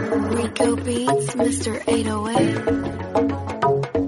Rico Beats, Mr. 808.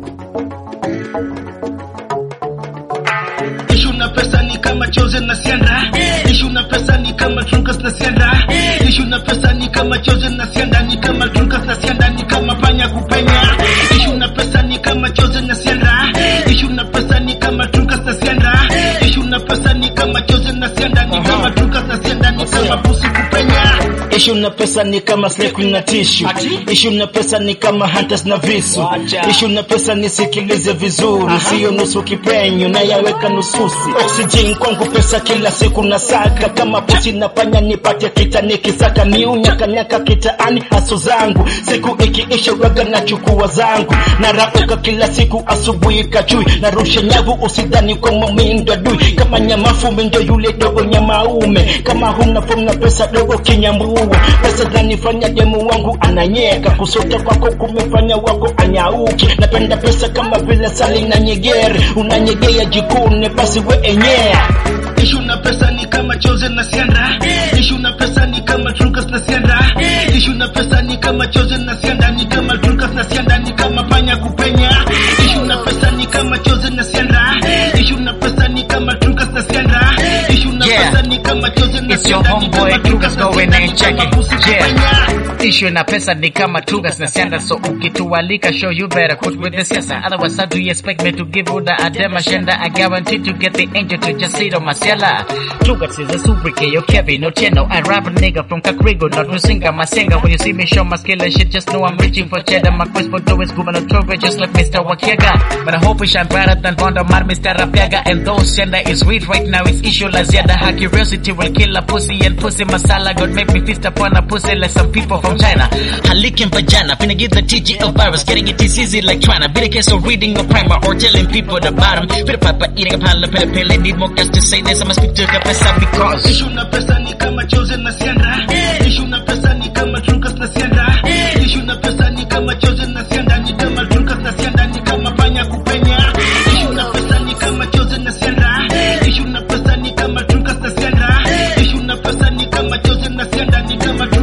Ishu na pesa ni kama chosen na sienda Ishu na pesa ni kama trukas na sienda Ishu na pesa ni kama chosen na sienda Ni kama trukas na sienda Ni kama panya kupenya Ishu na pesa ni kama chosen na sienda Ishu na pesa ni kama trukas na sienda Ishu na pesa ni kama chosen na sienda Ni kama trukas na sienda Ni kama pusi kupenya Ishu na pesa ni kama slay queen na tishu Ishu na pesa ni kama hunters na visu Ishu na pesa nisikilize vizuri Sio nusu kipenyo na yaweka nususi Oxygen kwangu pesa kila siku na saka Kama pusi na panya nipate kita nikisaka Niunyakanyaka kitaani haso zangu Siku ikiisha waga na chukua zangu Narauka kila siku asubuhi kachui Narusha nyavu usidhani kwa mamindo adui Kama nyama fume ndio yule dogo nyamaume Kama huna fomu na pesa dogo kinyambua Pesa zanifanya demu wangu ananyeka Kusota kwako kumefanya wako anyauki Napenda pesa kama vile sali na nyegere Unanyegea jikune basi we enyea Ishu na pesa ni kama chosen na sienda Ishu na pesa ni kama trukas na sienda Ishu na pesa ni kama chosen na sienda Ni kama trukas na sienda Ni kama panya kupenya Ishu na pesa ni kama chosen na sienda Ishu na pesa ni kama trukas na sienda Ishu na Yeah. pesa ni kama chosen na It's your sienda Ni homeboy kama Trukas trukas na going sienda and Ni check kama it. pusi kupenya Yeah. Issue na pesa ni kama tugas na sianda so ukitualika show you better quit with the siasa otherwise how do you expect me to give you the adema shenda I guarantee to get the angel to just sit on my cellar Tugas is a sobriquet yo Kevin no cheno I rap a nigga from Kakrigo not Rusinga Masenga when you see me show my skill and shit just know I'm reaching for cheddar my quest for dough is gubernatorial just like Mr. Wakiega but I hope we shine brighter than Vonda Mar Mr. Rapiaga and those shenda is weed right now it's issue la ziada ha curiosity will kill a pussy and pussy masala God make me feast upon a pussy like some people from China Halikin vagina finna give the TG a virus getting it is easy like trying to be the case of reading a primer or telling people the bottom Pit a papa eating a pile of pill pill need more gas to say this I must speak to the pesa because Ishu na pesa ni kama chosen na sienda Ishu na pesa ni kama trukas na sienda Ishu na pesa ni kama chosen na sienda Ni kama trukas na sienda Ni kama panya kupenya Ishu na pesa ni kama chosen na sienda Ishu na pesa ni kama trukas na sienda Ishu na pesa ni kama chosen na sienda Ni kama